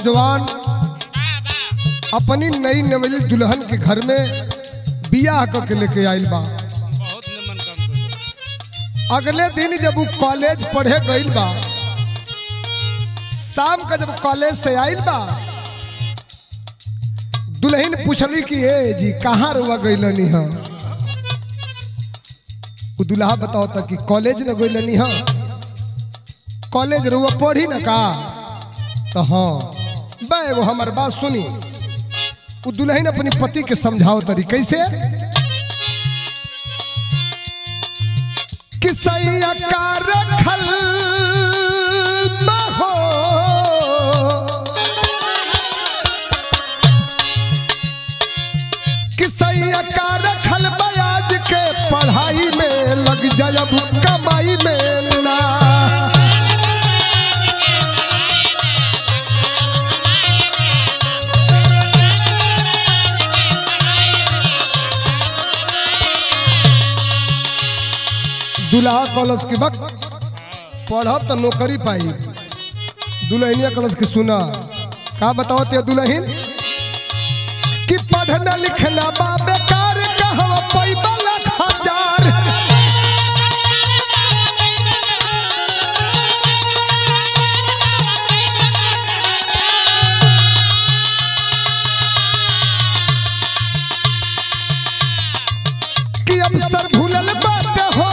नौजवान अपनी नई नवली दुल्हन के घर में बियाह क के लेके आइल बा बहुत निमन काम कर अगले दिन जब वो कॉलेज पढ़े गइल बा शाम का जब कॉलेज से आइल बा दुल्हन पूछली कि ए जी कहाँ रुआ गइलनी ह उ दुल्हा बताओ त कि कॉलेज न गइलनी ह कॉलेज रुआ पढ़ी न का तो हाँ बा एगो हमार बात सुनी उ दुल्हन अपनी पति के समझाओ तरी कैसे कि सैया का रखल बहो कि सैया का रखल बयाज के पढ़ाई में लग जायब कमाई में ना दुल्हा कॉलेज के वक्त पढ़ब तो नौकरी पाई दुल्हनिया कॉलेज के सुना का बताओ ते दुल्हन कि पढ़ना लिखना बा बेकार कहवा पैबा लाख हजार कि अवसर भूलल बात हो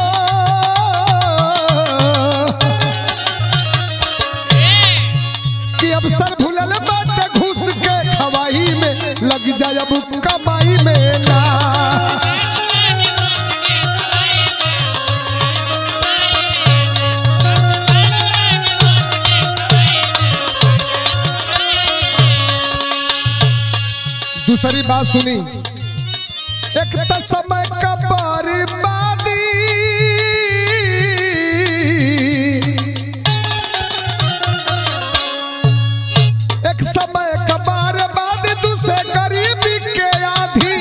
कि अवसर भूलल बात घुस के खवाही में लग जाए अब कमाई में ना दूसरी बात सुनी एक त समय का बर्बादी एक समय का बर्बादी दूसरे गरीबी के आधी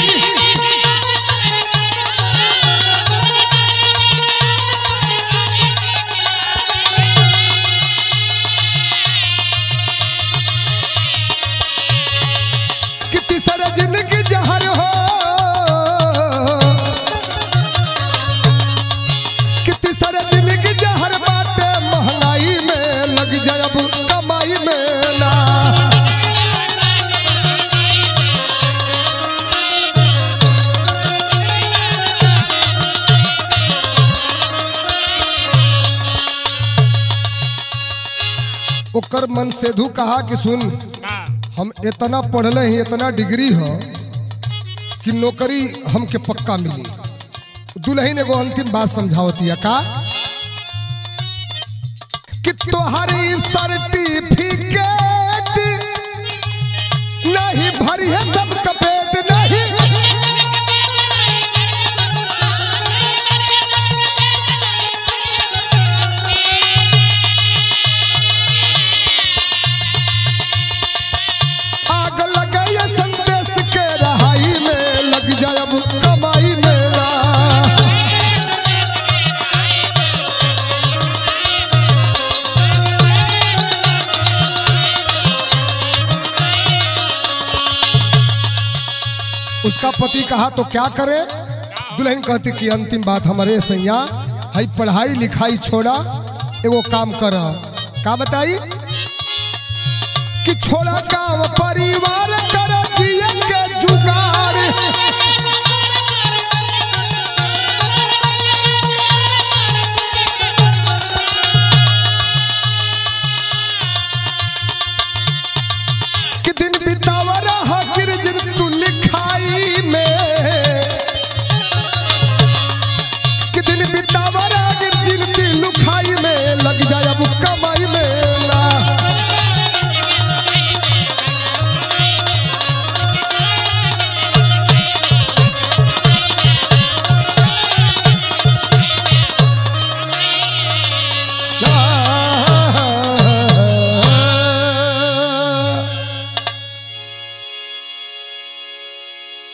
कि तीसरा जिंदगी जहर हो कि तीसरा जिंदगी जहर बाटे महंगाई में लग जाए अब कमाई में ना ओकर मन सेधु कहा कि सुन हम इतना पढ़ले ही इतना डिग्री हो कि नौकरी हमके पक्का मिली दुल्हन एगो अंतिम बात समझावती है का कि तोहरी सर्टिफिकेट नहीं भरी है सब कपेट नहीं आग लगे संदेश के रहाई में लग जाए अब कमाई में ना उसका पति कहा तो क्या करे दुल्हन कहती कि अंतिम बात हमारे सैया हई पढ़ाई लिखाई छोड़ा एगो काम कर का बताई कि छोड़ा गाँव परिवार कर जिए के जुगाड़